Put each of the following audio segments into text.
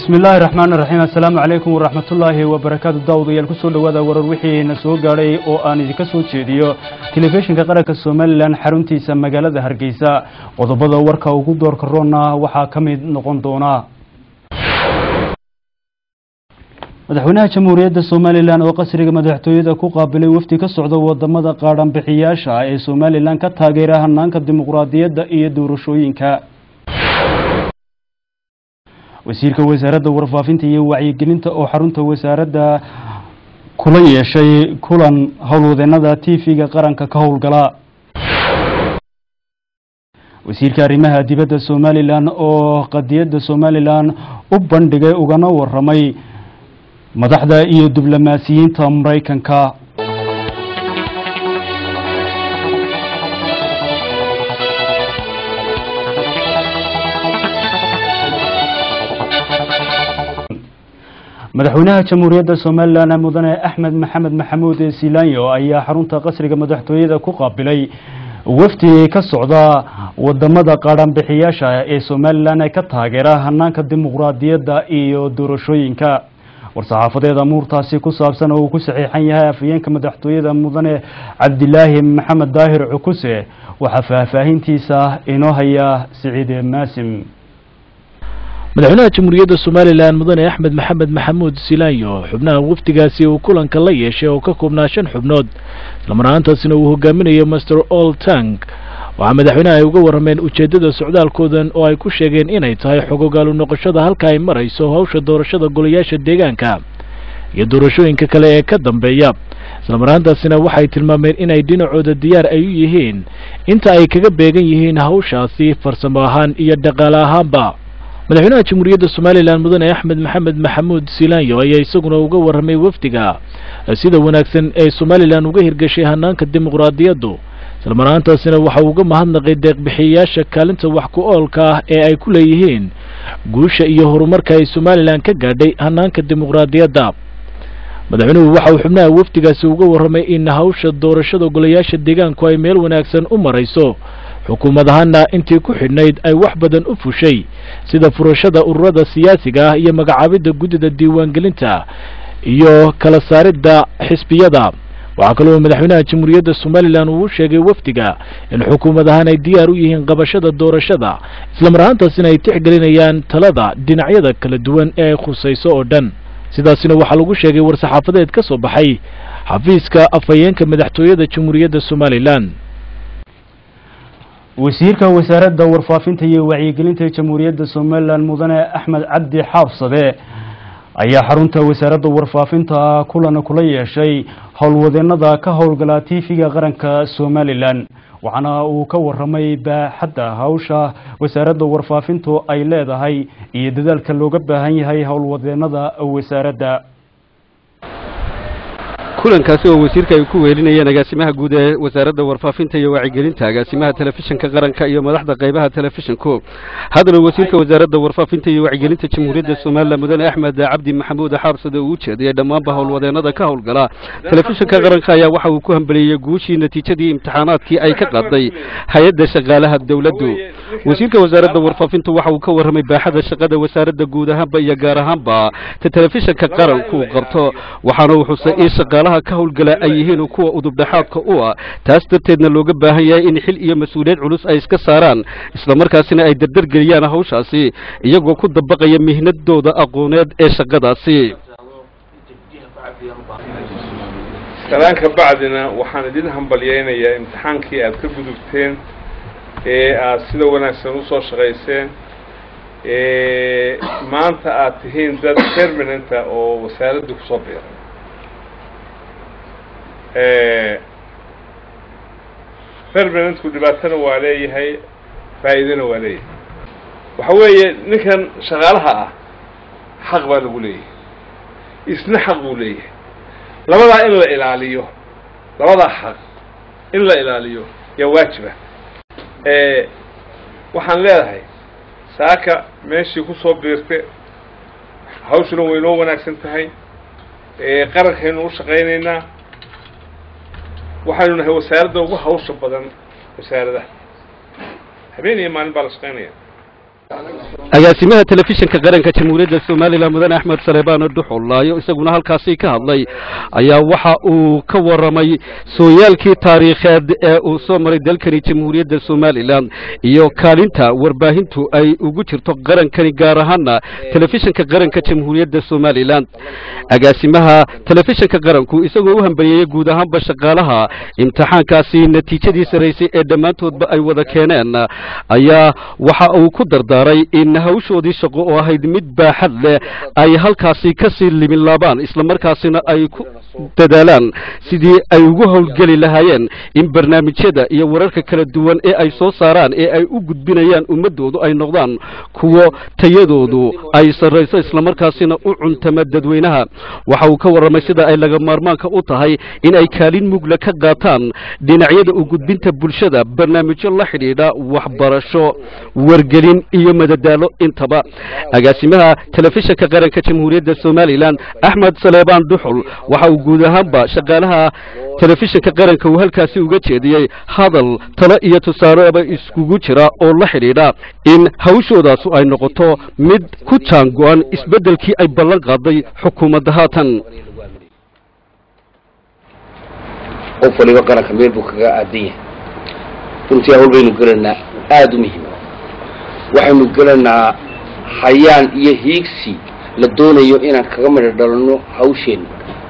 bismi illaahi raxmaan iraxiim assalaamu calaykum waraxmatullaahi wabarakaatu daawadayaal kusoo dhowaada warar wixiina soo gaadhay oo aan idinka soo jeediyo telefishinka qaranka somalilan xaruntiisa magaalada hargeysa qodobada warka ugu doorka roonna waxaa ka mid noqon doona madaxweynaha jamhuuriyadda somalilan oo qasriga madaxtooyada ku qaabilay wafdi ka socda wadamada qaadhanbixiyaasha ee somalilan ka taageera hanaanka dimuqraadiyadda iyo doorashooyinka wasiirka wasaaradda warfaafinta iyo wacyigelinta oo xarunta wasaaradda kula yeeshay kulan howlwadeenada t v-ga qaranka ka howlgala wasiirka arrimaha dibadda somalilan oo qadiyadda somalilan u bandhigay ugana waramay madaxda iyo diblomaasiyiinta maraykanka madaxweynaha jamhuuriyadda somalilan mudane axmed maxamed maxamuud silanyo ayaa xarunta qasriga madaxtooyada ku qaabilay wafdi ka socda wadamada qaadhanbixiyaasha ee somalilan ee ka taageera hanaanka dimuqraadiyadda iyo doorashooyinka war-saxaafadeed amuurtaasi ku saabsan oo uu ku saxiixan yahay afhayeenka madaxtooyada mudane cabdilaahi maxamed daahir cukuse waxaa faahfaahintiisa inoo haya siciid maasim madaxweynaha jamhuuriyadda somalilan mudane axmed maxamed maxamuud silaanyo xubnaha wafdigaasi uu kulanka la yeeshay oo ka koobnaa shan xubnood islamaraantaasina uu hogaaminayo master ol tank waxaa madaxweynaha ay uga warrameen ujeeddada socdaalkoodan oo ay ku sheegeen inay tahay xogogaalu noqoshada halka ay marayso hawsha doorashada golayaasha deegaanka iyo doorashooyinka kale ee ka dambeeya islamaraantaasina waxay tilmaameen inay dhinacooda diyaar ay u yihiin inta ay kaga beegan yihiin hawshaasi farsamo ahaan iyo dhaqaale ahaanba madaxweynaha jamhuuriyadda somalilan mudane axmed maxamed maxamuud silaanyo ayaa isaguna uga warramay wafdiga sida wanaagsan ee somalilan uga hirgashay hanaanka dimuqraadiyaddu islamaraantaasina waxa uu uga mahadnaqay deeqbixiyayaasha kaalinta wax ku oolka ah ee ay ku leeyihiin guusha iyo horumarka ay somalilan ka gaadhay hanaanka dimuqraadiyadda madaxweynuhu waxa uu xubnaha wafdigaasi uga warramay in hawsha doorashada golayaasha deegaanku ay meel wanaagsan u marayso xukuumad ahaana intii ku xidhnayd ay wax badan u fushay sida furashada ururada siyaasiga ah iyo magacaabidda guddida diiwaangelinta iyo kala saaridda xisbiyada waxaa kaloo madaxweynaha jamhuuriyadda somalilan uu u sheegay wafdiga in xukuumad ahaan ay diyaar u yihiin qabashada doorashada islamarahaantaasina ay tixgelinayaan talada dhinacyada kala duwan ee ay khusayso oo dhan sidaasina waxaa lagu sheegay war-saxaafadeed ka soo baxay xafiiska afhayeenka madaxtooyada jamhuuriyadda somalilan wasiirka wasaaradda warfaafinta iyo wacyigelinta jamhuuriyadda somalilan mudane axmed cabdi xaabsade ayaa xarunta wasaaradda warfaafinta kulan kula yeeshay howlwadeenada ka howlgala t v-ga qaranka somalilan waxaana uu ka waramay baaxadda hawsha wasaaradda warfaafintu ay leedahay iyo dadaalka looga baahan yahay howlwadeenada wasaaradda kulankaasi oo wasiirka ay ku weelinayeen agaasimaha guud ee wasaaradda warfaafinta iyo wacyigelinta agaasimaha telefishinka qaranka iyo madaxda qaybaha telefishinku haddana wasiirka wasaaradda warfaafinta iyo wacyigelinta jamhuuriyadda somalilan mudane axmed cabdi maxamuud xaarsade uu ujeediyey dhammaanba howlwadeenada ka howlgala telefishinka qaranka ayaa waxa uu ku hambeliyey guushii natiijadii imtixaanaadkii ay ka qaaday hay-adda shaqaalaha dowladdu wasiirka wasaaradda warfaafintu waxa uu ka warramay baaxada shaqada wasaaradda guud ahaanba iyo gaar ahaanba ta telefishinka qaranku uu qabto waxaana uu xusay in shaqaalaha ka howlgala ay yihiin kuwa udubdhaxaadka u ah taas darteedna looga baahan yahay in xil iyo mas-uuliyad culus ay iska saaraan islamarkaasina ay dardargeliyaan hawshaasi iyagoo ku dabaqaya mihnadooda aqooneed ee shaqadaasi salaan ka bacdina waxaan idin hambalyaynayaa imtixaankii aad ka gudubteen ee aad sida wanaagsan usoo shaqayseen maanta aad tihiin dad permanenta oo wasaaradda kusoo biiray permanentku dhibaatana waa leeyahay faa'iidana waa leeyahay waxa weeye ninkan shaqaalaha ah xaq baa lagu leeyahay isna xaq buu leeyahay labadaa in la ilaaliyo labadaa xaq in la ilaaliyo yaa waajiba waxaan leedahay saaka meeshii kusoo biirte hawshuna way noo wanaagsan tahay qarankaynu u shaqaynaynaa waxaynu nahay wasaaradda ugu hawsha badan wasaaradaha habeen iyo maalin baa la shaqaynaya agaasimaha telefishinka qaranka jamhuuriyadda somalilan mudane axmed saleebaan dhuxullaayo isaguna halkaasi ka hadlay ayaa waxa uu ka warramay sooyaalkii taariikheed ee uu soo maray dalkani jamhuuriyadda somalilan iyo kaalinta warbaahintu ay ugu jirto qarankani gaar ahaana telefishinka qaranka jamhuuriyadda somalilan agaasimaha telefishinka qaranku isagoo u hambalyeeyey guud ahaanba shaqaalaha imtixaankaasi natiijadii saraysay ee dhammaantoodba ay wada keeneen ayaa waxa uu ku dardaaray in hawshoodii shaqo oo ahayd mid baaxad leh ay halkaasi ka sii limin laabaan islamarkaasina ay ku dadaalaan sidii ay ugu howlgeli lahaayeen in barnaamijyada iyo wararka kala duwan ee ay soo saaraan ee ay u gudbinayaan ummaddoodu ay noqdaan kuwo tayadoodu ay sarrayso islamarkaasina u cuntama dadweynaha waxa uu ka warramay sida ay laga maarmaanka u tahay in ay kaalin mugla ka qaataan dhinacyada u gudbinta bulshada barnaamijyo la xidhiidha waxbarasho wargelin iyo madadaalo intaba agaasimaha telefishinka qaranka jamhuuriyadda somalilan axmed saleebaan dhuxul waxa uu guud ahaanba shaqaalaha telefishinka qaranka uu halkaasi uga jeediyey hadal talo iyo tusaaleaba iskugu jira oo la xidhiidha in hawshoodaasu ay noqoto mid ku jaango-an isbeddelkii ay ballan qaaday xukuumadda haatan qof waliba qaranka meel buu kaga aadan yahay runtii hawl baynu gelaynaa aada u muhiima waxaynu gelaynaa hayaan iyo hiigsi la doonayo inaan kaga midho dhalanno hawsheenna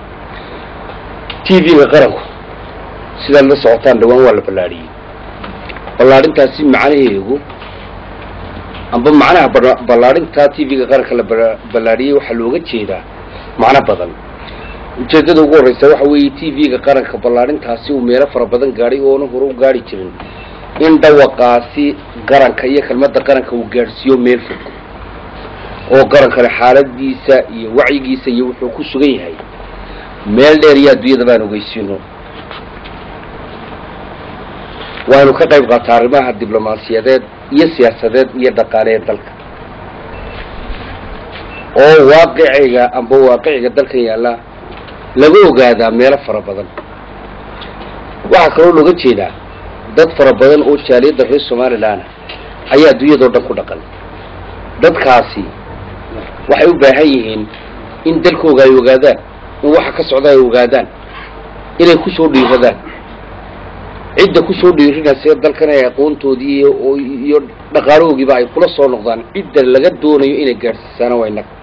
t v-ga qaranku sidaad la socotaan dhawaan waa la ballaadhiyey ballaadhintaasi macnaheegu amba macnaha ballaadhintaa t v-ga qaranka la ballaadhiyey waxaa looga jeedaa macno badan ujeeddada ugu horreysa waxa weeye t v-ga qaranka ballaadhintaasi uu meelo fara badan gaadhay oona hore u gaadhi jirin in dhawaqaasi qaranka iyo kelmadda qaranka uu gaadhsiiyo meel fog oo qarankana xaaladiisa iyo wacyigiisa iyo wuxuu ku sugan yahay meel dheer iyo adduunyada baan ogeysiino waanu ka qayb qaataa arrimaha diblomaasiyadeed iyo siyaasadeed iyo dhaqaaleee dalka oo waaqiciga amba waaqiciga dalkan yaalla laga ogaadaa meelo fara badan waxaa kaloo looga jeedaa dad fara badan oo jaaliyadda reer somalilan ayaa adduunyadao dhan ku dhaqan dadkaasi waxay u baahan yihiin in dalkooga ay ogaadaan in waxa ka socda ay ogaadaan inay ku soo dhiiradaan cidda ku soo dhiirinaysa dalkan ay aqoontoodii iyo dhaqaalahoogiiba ay kula soo noqdaan cidda laga doonayo inay gaadhsiisaana waa innaga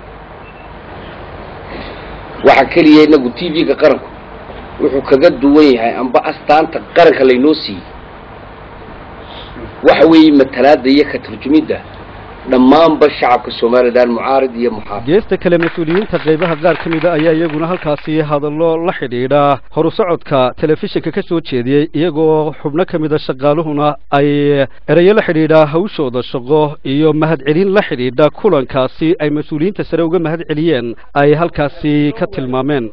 waxaa keliya inagu t v-ga qaranku wuxuu kaga duwan yahay amba astaanta qaranka laynoo siiyey waxa weeye matalaada iyo ka turjumidda dhammaanba shacabka somalilan mucaarid iyo muxaafid geesta kale mas-uuliyiinta qaybaha qaar ka mida ayaa iyaguna halkaasi hadallo la xidhiidha horu socodka telefishinka ka soo jeediyey iyagoo xubno ka mida shaqaaluhuna ay erayo la xidhiidha hawshooda shaqo iyo mahadcelin la xidhiidha kulankaasi ay mas-uuliyiinta sare uga mahad celiyeen ay halkaasi ka tilmaameen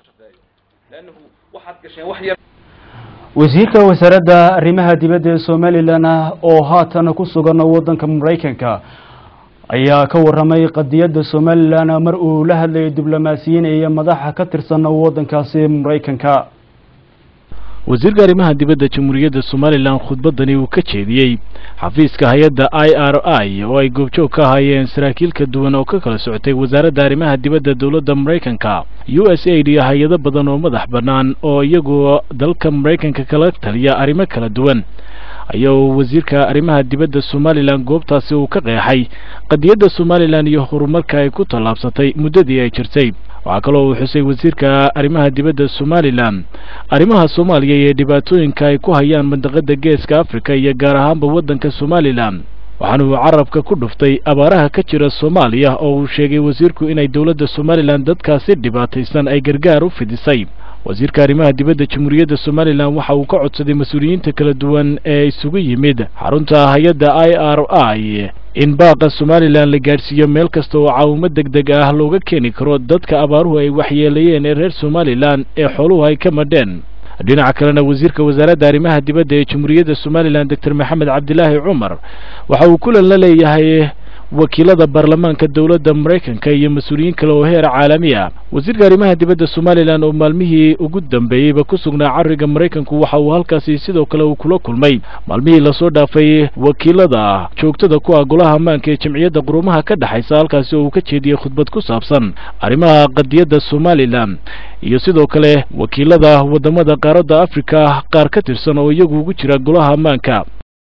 wasiirka wasaaradda arrimaha dibadda ee somalilan oo haatan ku sugan waddanka maraykanka ayaa ka warramay qadiyadda somalilan mar uu la hadlayay diblomaasiyiin iyo madaxa ka tirsan waddankaasi maraykanka wasiirka arrimaha dibadda jamhuuriyadda somalilan khudbaddani uu ka jeediyey xafiiska hay-adda i r i oo ay goobjoog ka ahaayeen saraakiil ka duwan oo ka kala socotay wasaaradda arrimaha dibadda dowladda maraykanka u s aid iyo hay-ado badan oo madax bannaan oo iyagu dalka maraykanka kala taliya arrimo kala duwan ayaa uu wasiirka arrimaha dibadda somalilan goobtaasi uu ka qeexay qadiyadda somalilan iyo horumarka ay ku tallaabsatay muddadii ay jirtay waxaa kaloo uu xusay wasiirka arrimaha dibadda somalilan arrimaha soomaaliya iyo dhibaatooyinka ay ku hayaan mandaqada geeska afrika iyo gaar ahaanba waddanka somalilan waxaana uu carabka ku dhuftay abaaraha ka jira soomaaliya oo uu sheegay wasiirku inay dowladda somalilan dadkaasi dhibaataysan ay gargaar u fidisay wasiirka arrimaha dibadda jamhuuriyadda somalilan waxa uu ka codsaday mas-uuliyiinta kala duwan ee isugu yimid xarunta hay-adda i r i in baaqa somalilan la gaadhsiiyo meel kasta oo caawimo deg deg ah looga keeni karo dadka abaaruhu ay waxyeeleeyeen ee reer somalilan ee xooluhu ay ka madheen dhinaca kalena wasiirka wasaaradda arrimaha dibadda ee jamhuuriyadda somalilan doctor maxamed cabdilaahi cumar waxa uu kulan la leeyahay wakiilada baarlamaanka dowladda maraykanka iyo mas-uuliyiin kale oo heer caalami ah wasiirka arrimaha dibadda somalilan oo maalmihii ugu dambeeyeyba ku sugnaa cariga maraykanku waxa uu halkaasi sidoo kale uu kula kulmay maalmihii lasoo dhaafay wakiilada joogtada ku ah golaha ammaanka ee jamciyadda qurumaha ka dhexaysa halkaasi oo uu ka jeediyey khudbad ku saabsan arrimaha qadiyadda somalilan iyo sidoo kale wakiilada wadamada qaaradda afrika qaar ka tirsan oo iyagu ugu jira golaha ammaanka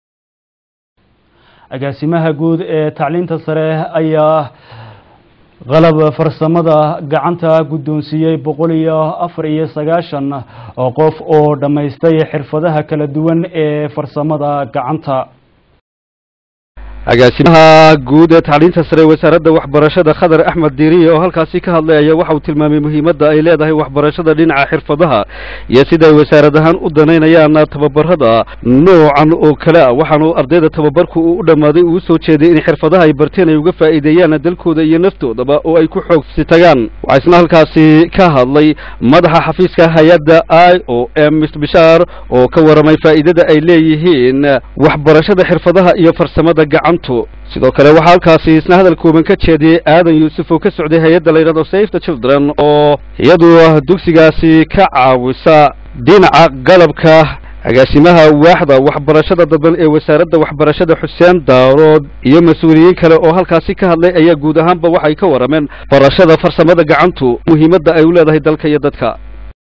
agaasimaha guud ee tacliinta sare ayaa qalab farsamada gacanta guddoonsiiyey boqol iyo afar iyo sagaashan oo qof oo dhammaystay xirfadaha kala duwan ee farsamada gacanta agaasimaha guud ee tacliinta sare wasaaradda waxbarashada khadar axmed diiriye oo halkaasi ka hadlay ayaa waxa uu tilmaamay muhiimadda ay leedahay waxbarashada dhinaca xirfadaha iyo sida ay wasaarad ahaan u danaynayaan tababarada noocan oo kale ah waxaanu ardayda tababarku uu u dhammaaday uu usoo jeeday in xirfadaha ay barteen ay uga faa'iideeyaan dalkooda iyo naftoodaba oo ay ku xoogsi tagaan waxaa isna halkaasi ka hadlay madaxa xafiiska hay-adda i o m mr bishaar oo ka waramay faa'iidada ay leeyihiin waxbarashada xirfadaha iyo farsamada gacan sidoo kale waxaa halkaasi isna hadal kooban ka jeediyey aadan yuusuf oo ka socday hay-adda la yidhahdo safe the children oo iyadu dugsigaasi ka caawisa dhinaca qalabka agaasimaha waaxda waxbarashada dadban ee wasaaradda waxbarashada xuseen daarood iyo mas-uuliyiin kale oo halkaasi ka hadlay ayaa guud ahaanba waxay ka warameen barashada farsamada gacantu muhiimadda ay u leedahay dalka iyo dadka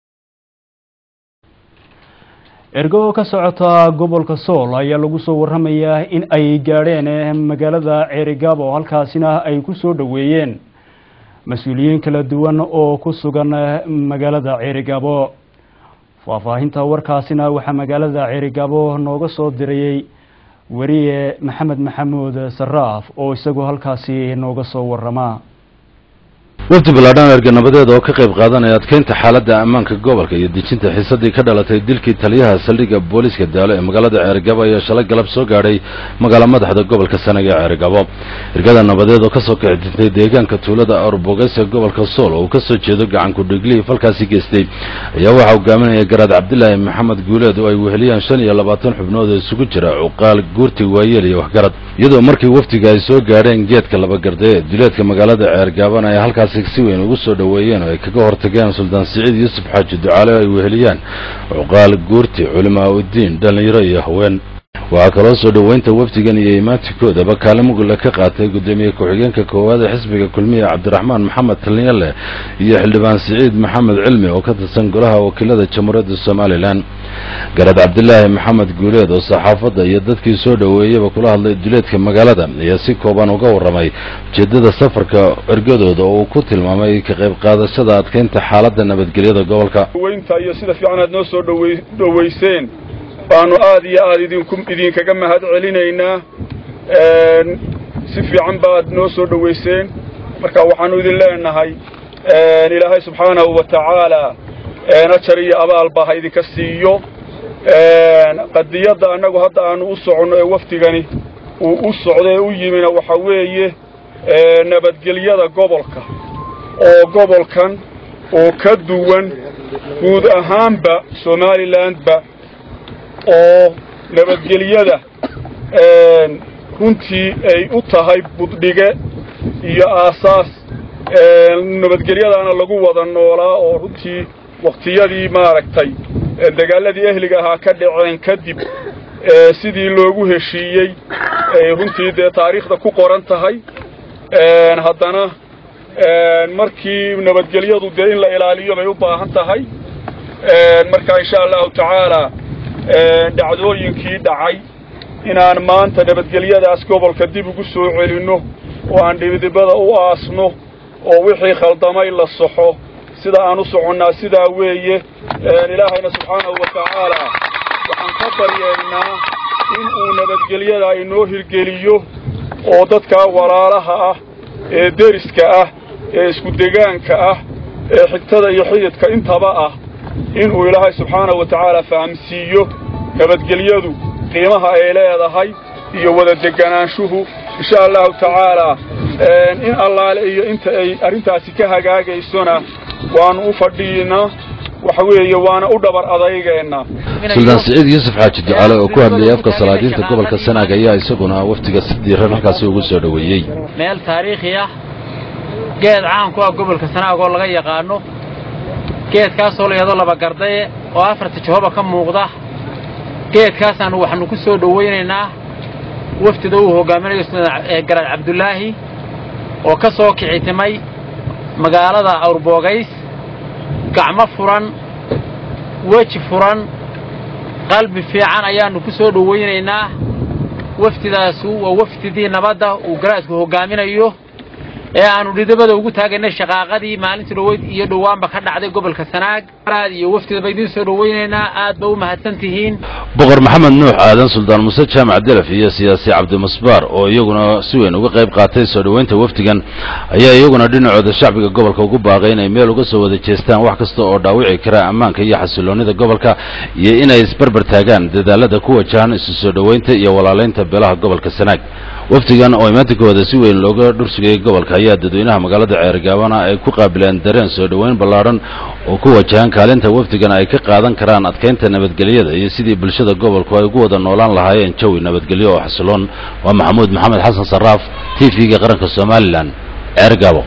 ergo ka socota gobolka sool ayaa lagu soo warramayaa in ay gaadheen magaalada ceerigaabo halkaasina ay ku soo dhoweeyeen mas-uuliyiin kala duwan oo ku sugan magaalada ceerigaabo faahfaahinta warkaasina waxaa magaalada ceerigaabo nooga soo dirayey weriye maxamed maxamuud saraaf oo isagu halkaasi nooga soo warramaa wafdi ballaadhan erganabadeed oo ka qayb qaadanaya adkeynta xaaladda ammaanka gobolka iyo dejinta xiisadii ka dhalatay dilkii taliyaha saldhigga booliiska daalo ee magaalada ceerigabo ayaa shalay galab soo gaadhay magaala madaxda gobolka sanaga ee ceerigabo ergada nabadeed oo kasoo kici dintay deegaanka tuulada arbogays ee gobolka sool oo uu kasoo jeedo gacanku dhiglihii falkaasi geystay ayaa waxaa hogaaminaya garaad cabdilaahi maxamed guuleed oo ay weheliyaan shan iyo labaatan xubnood oo isugu jira cuqaal guurti waayeel iyo waxgarad iyadoo markii wafdiga ay soo gaadheen geedka labagarde ee duleedka magaalada ceergaabana ay halkaasi si weyn ugu soo dhoweeyeen oo ay kaga hortageen suldaan siciid yuusuf xaaji ducaale oo ay weheliyaan cuqaal guurti culimaa uddiin dhallinyaro iyo haween waxaa kaloo soo dhoweynta wafdigan iyo imaantikoodaba kaalin mugulle ka qaatay guddoomiye ku-xigeenka koowaad ee xisbiga kulmiya cabdiraxmaan maxamed talnyale iyo xildhibaan siciid maxamed cilmi oo ka tirsan golaha wakiilada jamhuuriyadda somalilan garaad cabdilaahi maxamed guuleed oo saxaafadda iyo dadkii soo dhoweeyaba kula hadlay duleedka magaalada ayaa si kooban uga warramay ujeeddada safarka ergadooda oo uu ku tilmaamay ka qayb qaadashada adkeynta xaaladda nabadgelyada gobolka weynta iyo sida fiican aad noo soo dhowe dhoweyseen baanu aad iyo aad idinku idinkaga mahad celinaynaa si fiican baad noo soo dhoweyseen marka waxaanu idin leenahay ilaahay subxaanahu wa tacaala ajar iyo abaalba ha idinka siiyo qadiyadda annagu hadda aanu u soconno ee wafdigani uu u socdo ee u yimina waxa weeye nabadgelyada gobolka oo gobolkan oo ka duwan guud ahaanba somalilandba oo nabadgelyada runtii ay u tahay buddhige iyo aasaas nabadgelyadaana lagu wada noolaa oo runtii waktiyadii maaragtay dagaaladii ehliga ahaa ka dhaceen kadib sidii loogu heshiiyey ay runtii dee taariikhda ku qoran tahay haddana markii nabadgelyadu dee in la ilaaliyo bay u baahan tahay marka insha allahu tacaala dhacdooyinkii dhacay inaan maanta nabadgelyadaas gobolka dib ugu soo celinno oo aan dhibidibada u aasno oo wixii khaldamay la saxo sida aan u soconnaa sidaa weeye ilaahayna subxaanahu wa tacaala waxaan ka baryeennaa in uu nabadgelyada inoo hirgeliyo oo dadkaa walaalaha ah ee deriska ah ee isku degaanka ah ee xigtada iyo xididka intaba ah inuu ilaahay subxaanahu wa tacaala fahamsiiyo nabadgelyadu qiimaha ay leedahay iyo wada deganaanshuhu insha allahu tacaalaa in allaale iyo inta ay arrintaasi ka hagaagaysona waannu u fadhiinaa waxa weeye waana u dhabar adaygeena suldaan siciid yuusuf xaaji ducaale oo ku hadlayay afka salaadiinta gobolka sanaag ayaa isaguna wafdiga si diiran halkaasi ugu soo dhoweeyey meel taariikhi ah geed caan ku ah gobolka sanaag oo laga yaqaano geedkaasoo la yahdo laba gardaye oo afarta jahoba ka muuqda geedkaasaanu waxaanu ku soo dhowaynaynaa wafdida uu hogaaminayo garaad cabdulaahi oo ka soo kicitimay magaalada awrboogays gacmo furan weji furan qalbi fiican ayaannu ku soo dhowaynaynaa wafdidaasu waa wafdidii nabadda uu garaadku hoggaaminayo ee aannu dhidabada ugu taagaynay shaqaaqadii maalintii dhoweyd iyo dhowaanba ka dhacday gobolka sanaag aad iyo wafdidaba idiin soo dhowaynaynaa aad ba u mahadsan tihiin boqor maxamed nuux aadan suldaan muuse jaamac delaf iyo siyaasi cabdimusbaar oo iyaguna si weyn uga qayb qaatay soo dhoweynta wafdigan ayaa iyaguna dhinacooda shacbiga gobolka ugu baaqay inay meel uga soo wada jeestaan wax kasta oo dhaawici kara ammaanka iyo xasiloonnida gobolka iyo inay isbarbar taagaan dadaalada ku wajahan isu soo dhoweynta iyo walaalaynta beelaha gobolka sanaag wafdigan oo imaantinkooda si weyn looga dhursugayay gobolka ayaa dadweynaha magaalada ceergaabana ay ku qaabileen dareen soo dhoweyn ballaadhan oo ku wajahan kaalinta wafdigan ay ka qaadan karaan adkaynta nabadgelyada iyo sidii bulshada gobolku ay ugu wada noolaan lahaayeen jawi nabadgelyo oo xasiloon waa maxamuud maxamed xasan sarraaf t v-ga qaranka somalilan ceergaabo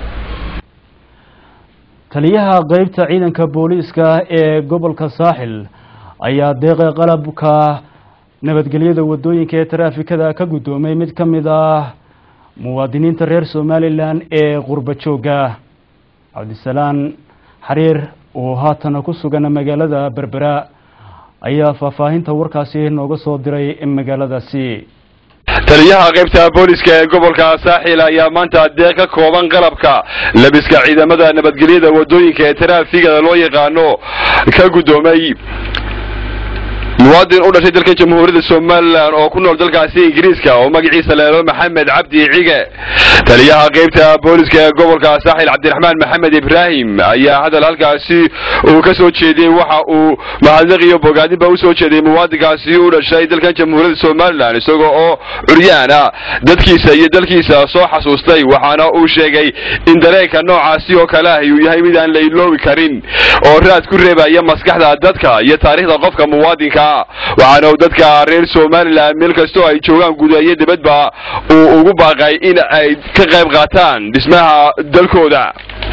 taliyaha qeybta ciidanka booliiska ee gobolka saaxil ayaa deeqa qalabka nabadgelyada wadooyinka ee taraafikada ka guddoomay mid ka mid ah muwaadiniinta reer somalilan ee qurba joogga cabdisalaan xariir oo haatana ku sugan magaalada berbera ayaa faahfaahinta warkaasi nooga soo diray magaaladaasi taliyaha qaybta booliska ee gobolka saaxil ayaa maanta deeq ka kooban qalabka labiska ciidamada nabadgelyada wadooyinka ee taraafigada loo yaqaano ka guddoomay muwaadin u dhashay dalka jamhuuriyadda somalilan oo ku nool dalkaasi ingiriiska oo magaciisa leelo maxamed cabdi cige taliyaha qaybta booliska ee gobolka saaxil cabdiraxmaan maxamed ibraahim ayaa hadal halkaasi uu ka soo jeediyey waxa uu mahadnaq iyo bogaadinba u soo jeediyey muwaadinkaasi u dhashay dalkan jamhuuriyadda somalilan isagoo oo curyaan ah dadkiisa iyo dalkiisa soo xasuustay waxaana uu sheegay in dareenka noocaasi oo kale ah uu yahay mid aan la iloobi karin oo raad ku reebaya maskaxda dadka iyo taariikhda qofka muwaadinka waxaana uu dadka reer somalilan meel kastoo ay joogaan guud iyo dibadba uu ugu baaqay in ay ka qayb qaataan dhismaha dalkooda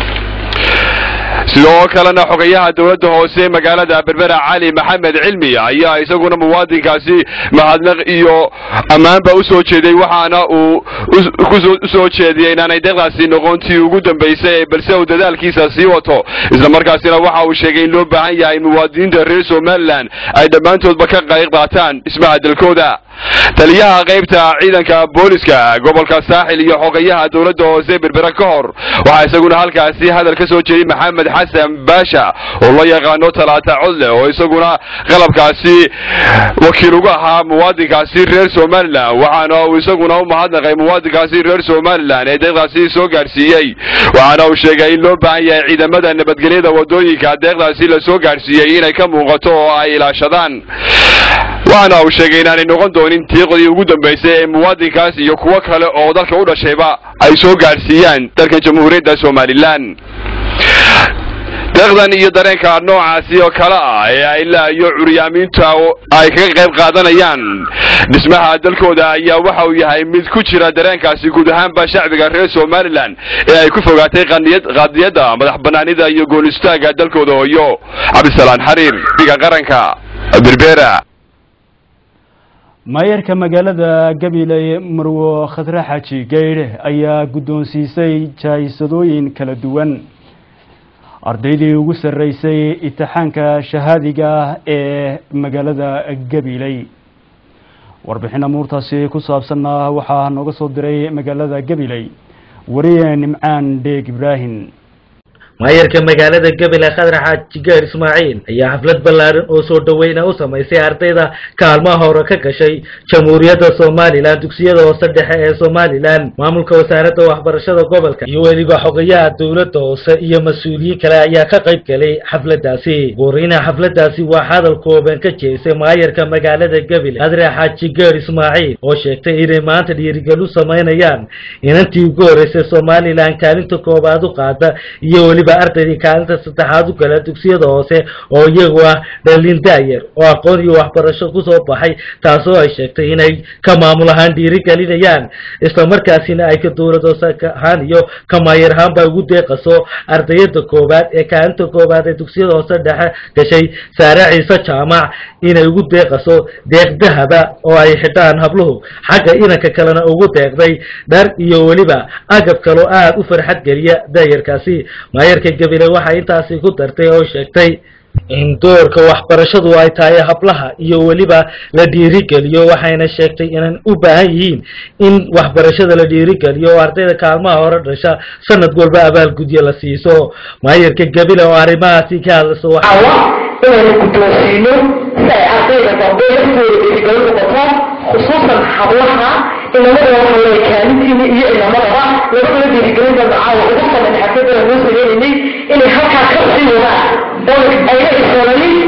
sidoo kalena xogayaha dowladda hoose magaalada berbera cali maxamed cilmi ayaa isaguna muwaadinkaasi mahadnaq iyo ammaanba u soo jeeday waxaana uu usoo jeediyey inaanay deeqdaasi noqontii ugu dambaysay balse uu dadaalkiisa sii wato islamarkaasina waxa uu sheegay in loo baahan yahay muwaadiniinta reer somalilan ay dhammaantoodba ka qayb qaataan dhismaha dalkooda taliyaha qaybta ciidanka booliska gobolka saaxil iyo xogayaha dowladda hoose berbera ka hor waxaa isaguna halkaasi hadal ka soo jeeday maxamed xasan baasha oo loo yaqaano talaata codle oo isaguna qalabkaasi wakiil uga ahaa muwaadinkaasi reer somalilan waxaana uu isaguna u mahadnaqay muwaadinkaasi reer somalilan ee deeqdaasi soo gaadhsiiyey waxaana uu sheegay in loo baahan yahay ciidamada nabadgelyada wadooyinka deeqdaasi la soo gaadhsiiyey inay ka muuqato oo ay ilaashadaan waxaana uu sheegay inaanay noqon doonin tiiqdii ugu dambaysay ee muwaadinkaas iyo kuwo kale oo dalka u dhashayba ay soo gaadhsiiyaan dalkan jamhuuriyadda somalilan deeqdan iyo dareenka noocaasi oo kale ah ee ay ilaa iyo curyaamiinta ay kaga qayb qaadanayaan dhismaha dalkooda ayaa waxa uu yahay mid ku jira dareenkaasi guud ahaanba shacbiga reer somalilan ee ay ku fogaatay qadiyadda madax banaanida iyo goolistaaga dalkooda hooyo cabdisalaan xariir diga qaranka berbera maayarka magaalada gabiley marwo khadre xaaji gaydhe ayaa guddoonsiisay jaahisadooyin kala duwan ardaydii ugu sarreysay imtixaanka shahaadiga ah ee magaalada gabiley warbixin amuurtaasi ku saabsanna waxaa nooga soo diray magaalada gabiley wariye nimcaan dheeg ibraahim maayarka magaalada gabiley khadra xaaji gaar ismaaciil ayaa xaflad ballaaran oo soo dhaweyna u samaysay ardayda kaalmaha hore ka gashay jamhuuriyadda somalilan dugsiyada hoose dhexe ee somalilan maamulka wasaaradda waxbarashada gobolka iyo weliba xogayaha dowladda hoose iyo mas-uuliyiin kale ayaa ka qayb galay xafladaasi gooreynaha xafladaasi waa hadal kooban ka jeesay maayarka magaalada gabiley khadra xaaji gaar ismaaciil oo sheegtay inay maanta dhiirigel u samaynayaan inantii ugu horreysay somalilan kaalinta koobaad u qaada iyo weliba weliba ardaydii kaalinta saddexaad u gala dugsiyada hoose oo iyagu ah dhalin da'yar oo aqoon iyo waxbarasho kusoo baxay taasoo ay sheegtay inay ka maamul ahaan dhiirigelinayaan islamarkaasina ay ka dowlad hoose ahaan iyo ka maayar ahaanba ugu deeqaso ardayada koowaad ee kaalinta koowaad ee dugsiyada hoose dhexe gashay saare ciise jaamac inay ugu deeqaso deeq dahaba oo ay xidhaan habluhu xagga inanka kalena ugu deeqday dhar iyo weliba agab kaloo aada u farxad geliya daayarkaasi maayarka gabile waxay intaasi ku dartay oo sheegtay in doorka waxbarashadu ay tahay hablaha iyo weliba la dhiirigeliyo waxayna sheegtay inay u baahan yihiin in waxbarashada la dhiirigeliyo oo ardayda kaalmaha hore dhasha sanad walba abaalgudyo la siiso maayarka gabile oo arrimahaasi ka hadlaysa inaynu guddoonsiino si ay ardayda dambe laftooda dhiirigelin noqoto khusuusan hablaha inamada waxa leeya kaalintiina iyo inamadaba labadaba dhiirigelin baan caawa ugu sameyn xafladana noo sameynayay inay halkaa ka sii wadaan oo ayna isolanin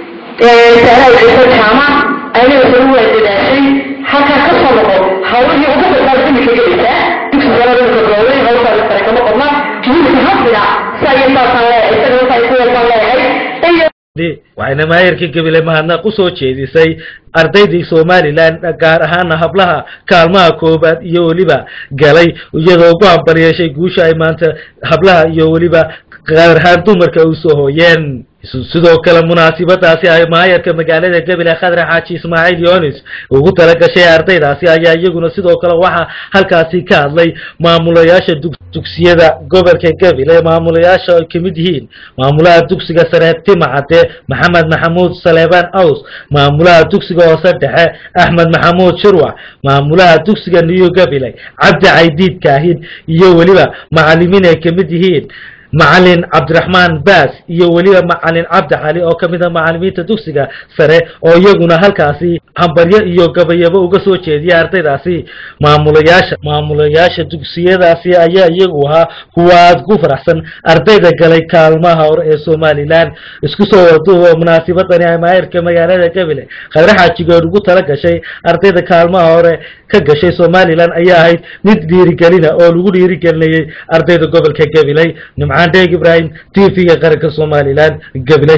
saaraha ciise jaamac ayna isagu waa dadaashay halkaa ka soo noqon hawlihii ugu badnaa imika gelaysaa dugsi sanada imika goobay hawshaa sare kama qodna wiilka hafdiga si ayay saasaan leeyahay isaga inta ay ku yeeltaan leeyahay iyo waxayna maayarka gabile mahadnaq usoo jeedisay ardaydii somalilan gaar ahaana hablaha kaalmaha koobaad iyo weliba galay iyadoo ugu hambalyeeshay guusha ay maanta hablaha iyo weliba gaar ahaan dumarka usoo hooyeen sidoo kale munaasibadaasi ay maayarka magaalada gabile khadre xaaji ismaaciil yonis ugu talagashay ardaydaasi ayaa iyaguna sidoo kale waxaa halkaasi ka hadlay maamulayaasha dugsiyada gobolka gabile maamulayaasha ay kamid yihiin maamulaha dugsiga sare timacade maxamed maxamuud saleebaan aws maamulaha dugsiga hoose dhexe axmed maxamuud shirwac maamulaha dugsiga new gabile cabdi caydiid kaahin iyo weliba macalimiin ay kamid yihiin macalin cabdiraxmaan baas iyo weliba macalin cabdi cali oo ka mid a macalimiinta dugsiga sare oo iyaguna halkaasi hambaryo iyo gabayabo uga soo jeediya ardaydaasi maamulayaasha maamulayaasha dugsiyadaasi ayaa iyagu ahaa kuwa aada ku faraxsan ardayda galay kaalmaha hore ee somalilan isku soo waduubo munaasibadani ay maayarka magaalada gabile khadre xaajigood ugu tala gashay ardayda kaalmaha hore ka gashay somalilan ayaa ahayd mid dhiirigelina oo lagu dhiirigelinayay ardayda gobolka gabiley nimcaan dheeg ibraahim t v-ga qaranka somalilan gabiley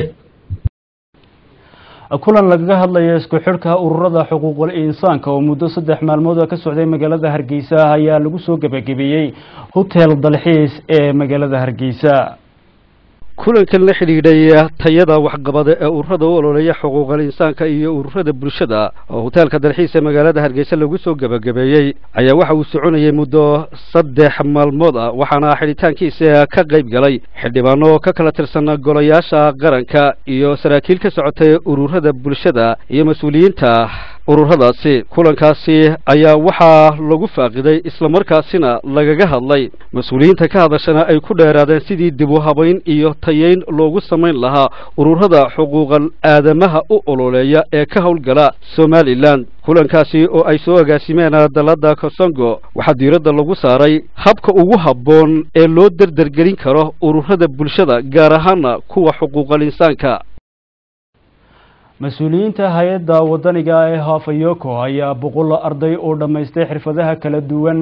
kulan lagaga hadlayo isku xidhka ururada xuquuqul insaanka oo muddo saddex maalmood ka socday magaalada hargeysa ayaa lagu soo gebagabeeyey hotel dalxiis ee magaalada hargeysa kulankan la xidhiidhay tayada waxqabada ee ururada u ololeeya xuquuqal insaanka iyo ururada bulshada oo hoteelka dalxiis ee magaalada hargeysa lagu soo gebagabeeyey ayaa waxa uu soconayay muddo saddex maalmood ah waxaana xidhitaankiisa ka qayb galay xildhibaano ka kala tirsan golayaasha qaranka iyo saraakiil ka socotay ururada bulshada iyo mas-uuliyiinta ururadaasi kulankaasi ayaa waxaa lagu faaqiday islamarkaasina lagaga hadlay mas-uuliyiinta ka hadashana ay ku dheeraadeen sidii dib u habayn iyo tayeyn loogu samayn lahaa ururada xuquuqal aadamaha u ololeeya ee ka howlgala somalilan kulankaasi oo ay soo agaasimeen dalada kosongo waxaa diiradda lagu saaray habka ugu habboon ee loo derdergelin karo ururada bulshada gaar ahaana kuwa xuquuqal insaanka mas-uuliyiinta hay-adda wadaniga ee hafayoko ayaa boqol arday oo dhammaystay xirfadaha kala duwan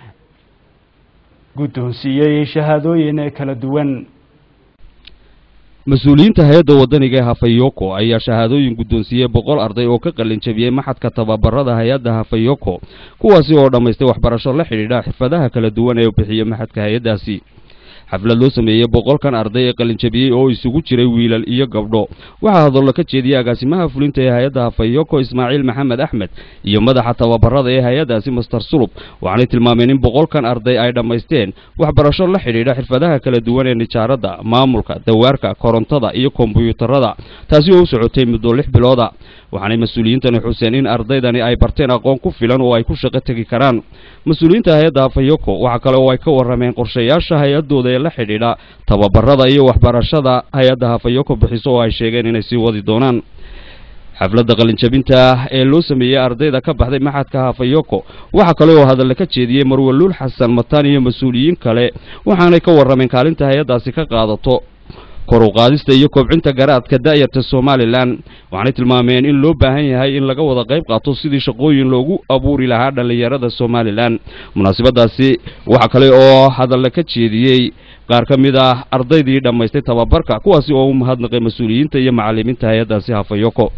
guddoonsiiyey shahaadooyin kala duwan mas-uuliyiinta hay-adda wadaniga ee hafayoko ayaa shahaadooyin guddoonsiiyey boqol arday oo ka qalin jabiyey maxadka tababarada hay-adda hafayoko kuwaasi oo dhammaystay waxbarasho la xidhiidha xirfadaha kala duwan ee bixiya maxadka hay-addaasi xaflad loo sameeyey boqolkan arday ee qalinjabiyey oo isugu jiray wiilal iyo gabdho waxaa hadallo ka jeediyey agaasimaha fulinta ee hay-adda hafayoko ismaaciil maxamed axmed iyo madaxa tababarada ee hay-addaasi master sulub waxaanay tilmaameen in boqolkan arday ay dhammaysteen waxbarasho la xidhiidha xirfadaha kala duwan ee nijaaradda maamulka dawaarka korontada iyo kombyuutarada taasi oo u socotay muddo lix bilooda waxaanay mas-uuliyiintani xuseen in ardaydani ay barteen aqoon ku filan oo ay ku shaqo tegi karaan mas-uuliyiinta hay-adda hafayoko waxaa kale oo ay ka warrameen qorshayaasha hay-addooda ee la xidhiidha tababarada iyo waxbarashada hay-adda hafayoko bixiso oo ay sheegeen inay sii wadi doonaan xafladda qalinjabinta ee loo sameeyey ardayda ka baxday maxadka hafayoko waxaa kale oo hadalle ka jeediyey marwaluul xasan mataan iyo mas-uuliyiin kale waxaanay ka warrameen kaalinta hay-addaasi ka qaadato kor u qaadista iyo kobcinta garaadka da'yarta somalilan waxaanay tilmaameen in loo baahan yahay in laga wada qayb qaato sidii shaqooyin loogu abuuri lahaa dhallinyarada somalilan munaasabadaasi waxaa kale oo hadalle ka jeediyey qaar ka mid ah ardaydii dhammaystay tababarka kuwaasi oo u mahadnaqay mas-uuliyiinta iyo macallimiinta hay-addaasi hafayoko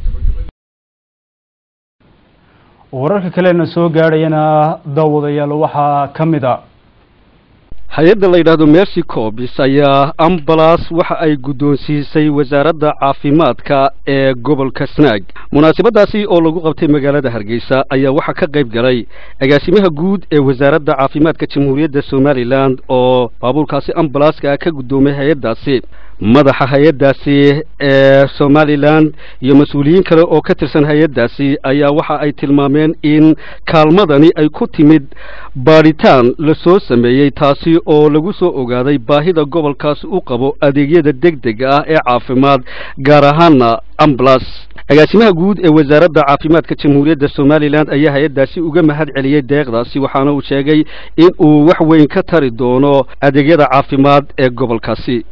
wararka kalena soo gaadhayana daawadayaal waxaa ka mid a hay-adda la yidhaahdo mercy cobis ayaa ambalas waxa ay guddoonsiisay wasaaradda caafimaadka ee gobolka snaag munaasabadaasi oo lagu qabtay magaalada hargeysa ayaa waxaa ka qayb galay agaasimaha guud ee wasaaradda caafimaadka jamhuuriyadda somalilan oo baabuurkaasi ambalaska ka guddoomay hay-addaasi madaxa hay-addaasi ee somalilan iyo mas-uuliyiin kale oo ka tirsan hay-addaasi ayaa waxa ay tilmaameen in kaalmadani ay ku timid baadhitaan la soo sameeyey taasi oo lagu soo ogaaday baahida gobolkaasi u qabo adeegyada degdega ah ee caafimaad gaar ahaana ambulas agaasimaha guud ee wasaaradda caafimaadka jamhuuriyadda somalilan ayaa hay-addaasi uga mahad celiyey deeqdaasi waxaana uu sheegay in uu wax weyn ka tari doono adeegyada caafimaad ee gobolkaasi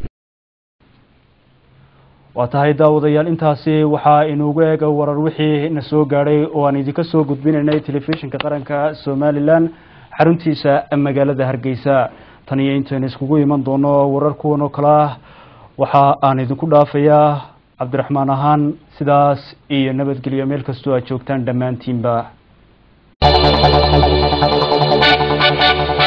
waa tahay daawadayaal intaasi waxaa inuugu eega warar wixii na soo gaadhay oo aan idinka soo gudbinaynay telefishinka qaranka somalilan xaruntiisa magaalada hargeysa tan iyo intaynu iskugu iman doono warar kuwan oo kale ah waxa aan idinku dhaafayaa cabdiraxmaan ahaan sidaas iyo nabadgelyo meel kastoo aad joogtaan dhammaantiinba